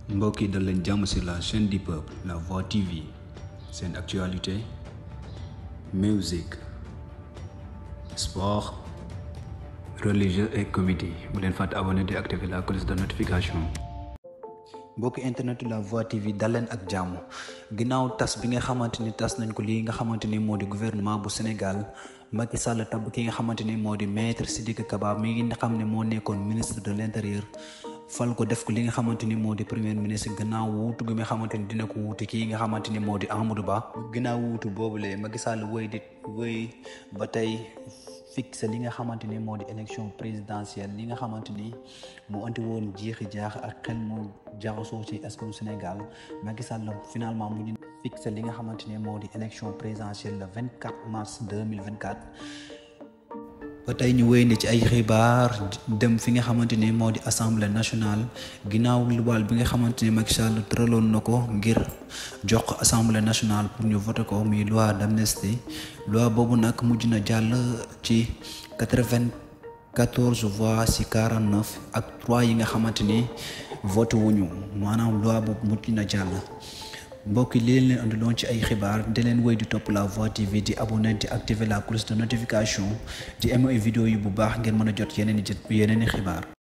mbokk yi dal leen jàmm sur la chaîne du peuple la voix tv seen actualité musique sport religieux et comédie bu leen fàtte abonné di activer la cloche de notification mbokki internet la voix tv dal leen ak jàmm ginnaaw tas bi nga xamante ni tas nañ ko lii nga xamante ni moo di gouvernement bu Sénégal Macky Sall tabb ki nga xamante ni moo di maître Sidiki Kaba mi ngi xam ne moo nekkoon ministre de l'intérieur fal ko def ko li nga xamante ni moo di premier ministre gannaaw wuutu gi nga xamante ni dina ko wuuti kii nga xamante ni moo di Amadou Ba gannaaw wuutu boobule Macky Sall wéy di wéy ba tey fixé li nga xamante ni moo di élection présidentielle li nga xamante ni mu anti woon jeexi jaax ak xel mu jaxasoo ci askanu Sénégal Macky Sall finalement mu fixé li nga xamante ni moo di élection présidentielle le 24 mars 2024 ba tey ñu wéy ne ci ay xibaar dem fi nga xamante ni moo di assemblée nationale ginnaaw luwaal bi nga xamante ni Macky Sall tëraloon na ko ngir jox ko assemblée nationale pour ñu voté ko muy loi d'amnistie loi boobu nag mujj na jàll ci quatre-vingt-quatorze voix ci quarante-neuf ak trois yi nga xamante ni voté wuñu maanaam loi boobu mujj na jàll. mbokk yi li leen andiloon ci ay xibaar di leen wéy di topp la voix tv di abonné di activer la cloche de notification di aimer vidéo yi bu baax ngeen mën a jot yeneen i jët yeneen i xibaar